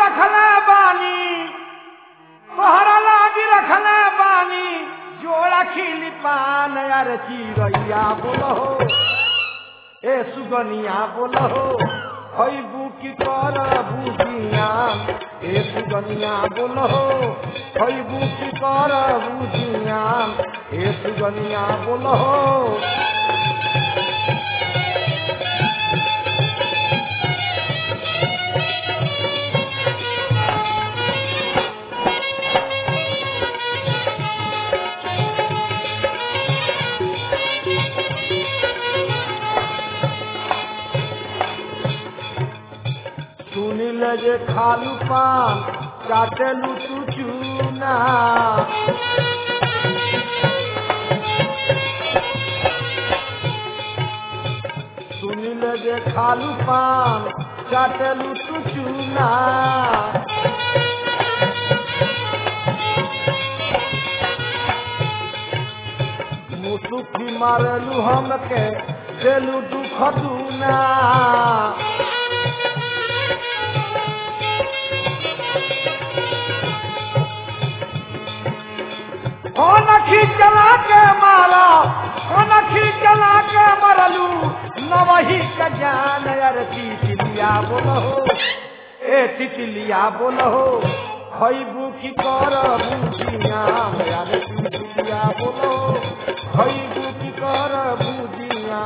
रखले बानी तोहरा लागी रखले बानी जोड़ा खिली पान यार चिड़ैया बोलो ए सुगनिया बोलो खैबू की कर बुझिया ए सुगनिया बोलो खैबू की कर बुझिया ए सुगनिया बोलो सुनिल जे खालू पान काटेलू तू चूना सुनिल जे खालू पान काटेलू तू चूना मुसुकी मारेलू हमके देलू दुख दूना कौन खींचला के मारा कौन खींचला के मरलू न वही का जान यार तितलिया बोलो ए तितलिया बोलो खैबू की कर बुझिया यार तितलिया बोलो खैबू की कर बुझिया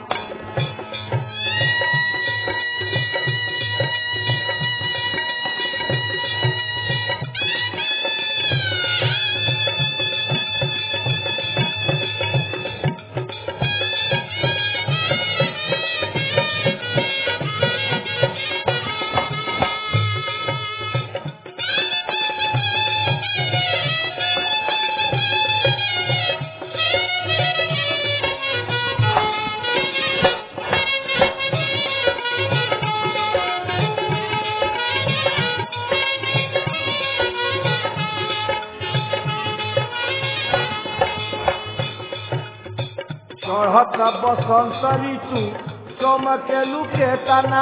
चढ़त बसंत ऋतु चमकेलू के तना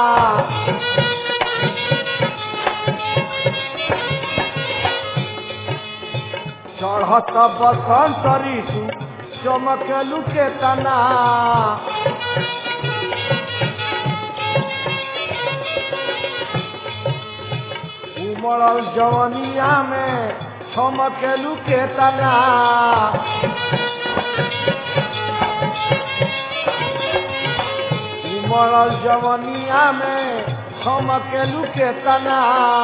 चढ़त बसंत ऋतु चमकेलू के तना उमड़ल जवनिया में चमकेलू के तना उमड़ल जवनिया में चमकेलू के तना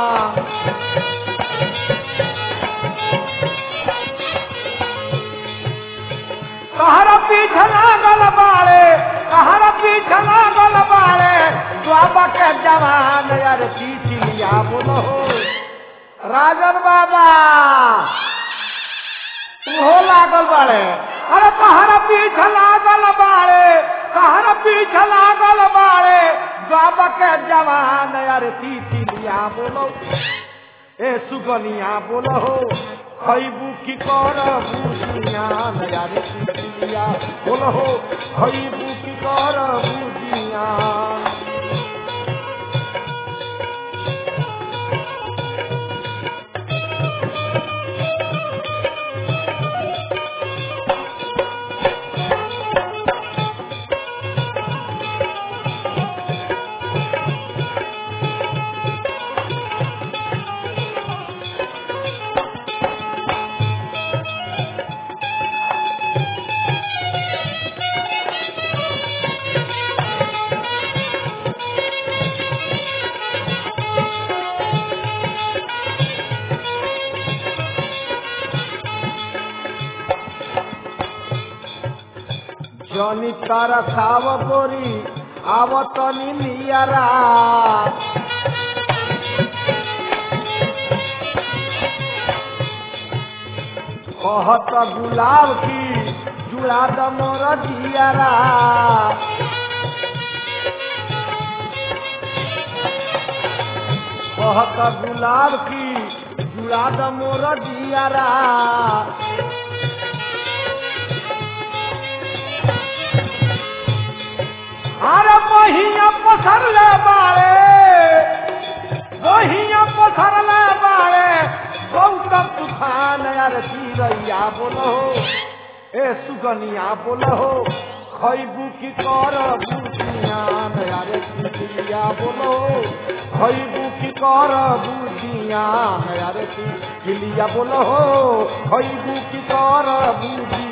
कहरा पीछे लागल बाड़े कहरा पीछे लागल बाड़े बाबा के जवान यार पीछिया बोलो राजन बाबा उहो लागल बाड़े अरे कहरा पीछे लागल बाड़े कहरा पीछे लागल बाड़े बाबा के जवान यार पीछिया बोलो ए सुगनिया बोलो खैबू की कर बुझिया यार पीछिया बोलो खैबू की कर बुझिया जनी तारा साव गोरी आवतनी नियरा कहत गुलाब की जुड़ा द मोर जियारा कहत गुलाब की जुड़ा द मोर जियारा अरे महिया पसर ले बाड़े महिया बोलो ए सुगनिया बोलो खैबू की कर बुझियान अरे तितलिया बोलो खैबू की कर बुझियान अरे तितलिया बोलो खैबू की कर बुझी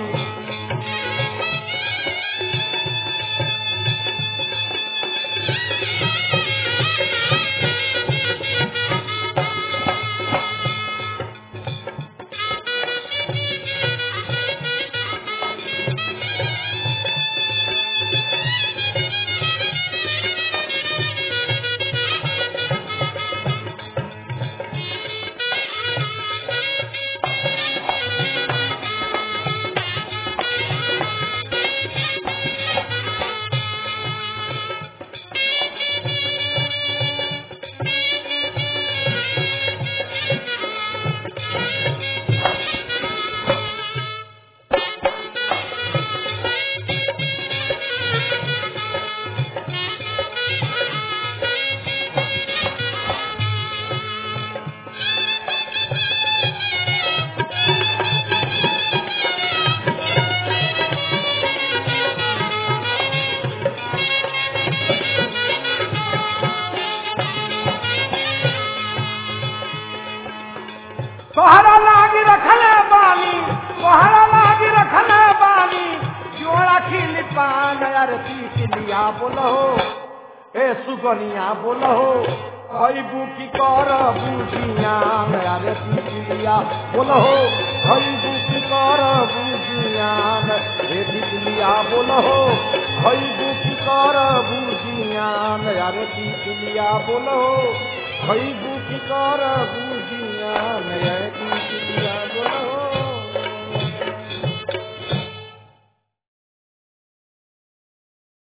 तोहरा लागी रखले बानी तोहरा लागी रखले बानी जोड़ा खिली पान यार तितलिया बोलो ए सुगनिया बोलो खैबू की कर बुझिया यार तितलिया बोलो खैबू की कर बुझिया रे तितलिया बोलो खैबू की कर बुझिया यार तितलिया बोलो खैबू की कर बुझिया